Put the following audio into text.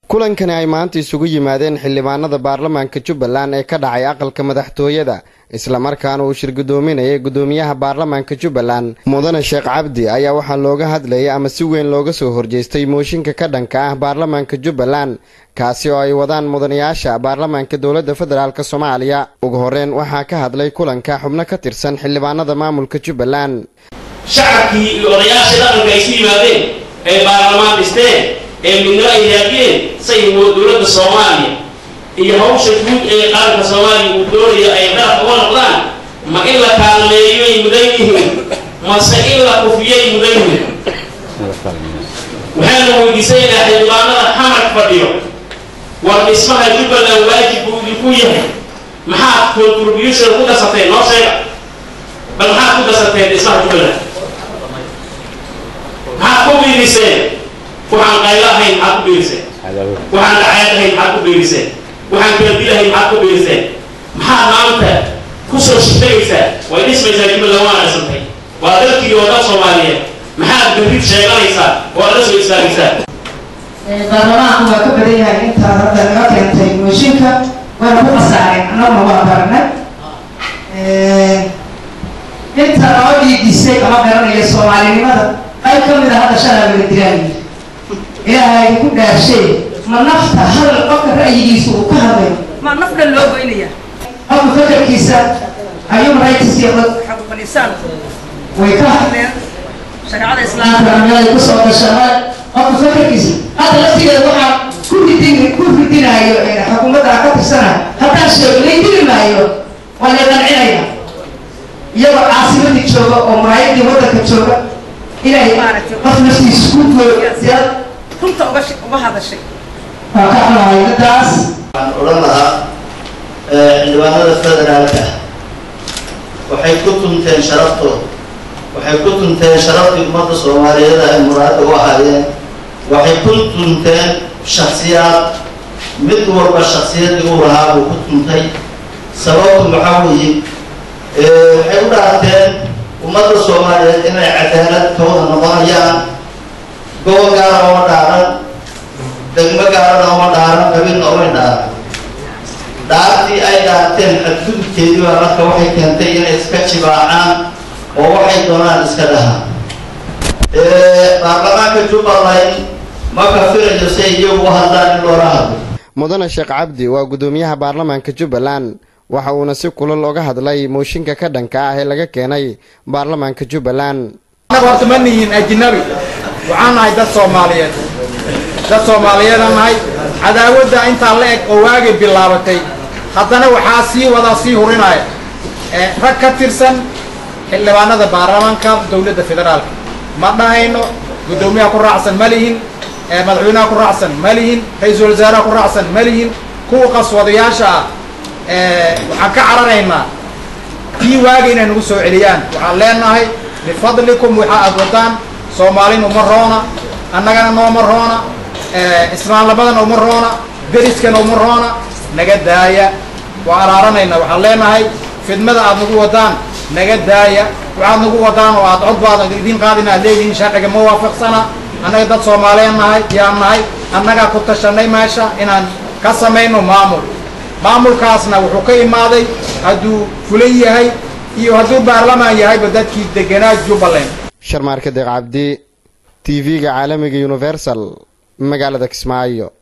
kulankani ay maanta isugu yimaadeen xildhibaanada baarlamaanka jubbaland ee ka dhacay aqalka madaxtooyada islamarkaana uu shir guddoominayay guddoomiyaha baarlamaanka jubbaland mudane sheekh cabdi ayaa waxaa looga hadlayay ama si weyn looga soo horjeestay mooshinka ka dhanka ah baarlamaanka jubbaland kaasi oo ay wadaan mudanayaasha baarlamaanka dowladda federaalk soomaaliya ugu horreyn waxaa ka hadlay kulanka xubno ka tirsan xildhibaanada maamulka jubbaland shacabkii iyo odayaashii dhaqanka ay isu yimaadeen ay baarlamaan dhisteen ee midnimo ay raadiyeen say dowladda soomaaliya iyo hawsha guud ee qaranka soomaaliya uu doonayo ay daraf uga noqdaan ma in la kaalmeeyay mudan yihiin mase in la kufiyay mudan yihiin waxaana weydiisanaynaa xildhibaanada xamar fadhiyo war dhismaha jubbaland waajib buu idinku yahay maxaad contribution ku darsateen noo sheega bal maxaad ku darsateen dhismaha jubbaland maxaad ku biiriseen waxaan qaylo ahayn maxaad ku biiriseen waxaan dhacayd ahayn maxaad ku biiriseen waxaan kaladil ahayn maxaad ku biiriseen maxaad maanta kusoo shitagaysaa way dhismaysaa jubbaland waa dhisantay waa dalkii oo dhan soomaaliyeed maxaad berrid sheeganaysaa oo la soo istaagaysaa baarlamaanku waa ka badan yahay intaa hadda naga keentay mooshinka waana ku qasaareen annaguna waa baranay inta noo dhiidisay ama garanaya soomaalinimada qayb ka mid a hadda shalaa wala diraayi ilaahay ku dhaashee ma nafta hadal qofka ra'yigiisa uu ka hadlayo ma naf dhan loo goynaya qofka fakarkiisa ayuu rights iyo xaquuqul insaan way ka hadleen shareecada islaamka islaamka ay kusoo gashaa qofka fakarkiisa hadda laftigeeda waxaa ku ridin ku ridinayo xukuumadda ka tirsana haddaan sheego laydili maayo waa la qancinaya iyagoo caasimadii jooga oo muraayadii waddanka jooga inay qof naftiisa ku gooyad runta uga sh- uga hadashay waa ka xunahay daddaas waxaan odhan lahaa xildhibaanada federaalka waxay ku tunteen sharaftooda waxay ku tunteen sharaftii ummadda soomaaliyeed ay muraada u ahaayeen waxay ku tunteen shaksiyaad mid walba shaksiyadii uu lahaa buu ku tuntay sababtu maxaa weeye waxay u dhaarteen ummadda soomaaliyeed inay cadaalad ka wada noqonayaan gobol gaara uma dhaaran degmo gaarana uma dhaaran qabiilna umay dhaaran dhaartii ay dhaarteen xadgudubkeedii baa marka waxay keentay inay iska jibaacaan oo waxay doonaan iska dhahaan baarlamaanka jubbaland ma kafirayo si ay iyagu u hadlaan in loola hadlo mudane sheekh cabdi waa guddoomiyaha baarlamaanka jubbaland waxa uuna si kulal oga hadlay mooshinka ka dhanka ah ee laga keenay baarlamaanka jubbaland annaga horta ma nihiin ajnabi waxaan nahay dad soomaaliyeed dad soomaaliyeedaan nahay cadaawadda intaa la eg oo waagay bilaabatay haddana waxaa sii wada sii hurinaya ee rag ka tirsan xildhibaanada baarlamaanka dowladda federaalka ma dhahayno guddoomiyaha ku raacsan ma lihin ee madaxweynaha ku raacsan ma lihin ra-iisul wasaaraha ku raacsan ma lihin kuwa qaswadayaasha ah ee waxaan ka cararaynaa kii waagay inay nagu soo celiyaan waxaan leenahay bifadlikum waxa aad wadaan soomaalin uma roona annagana nooma roona islaamlamadana uma roona deriskana uma roona naga daaya waa araaranayna waxaan leenahay fidmada aad nagu wadaan naga daaya waxaad nagu wadaan oo aad cod baad idiin qaadin aad leedihiin sharciga ma waafaqsana annaga dad soomaaliyeed nahay yaan nahay annagaa ku tashanay meesha inaan ka samayno maamul maamulkaasna wuxuu ka imaaday hadduu fulan yahay iyo hadduu baarlamaan yahayba dadkii deganaa jubbaland sharmaarka deeq cabdi t v-ga caalamiga universal magaalada kismaayo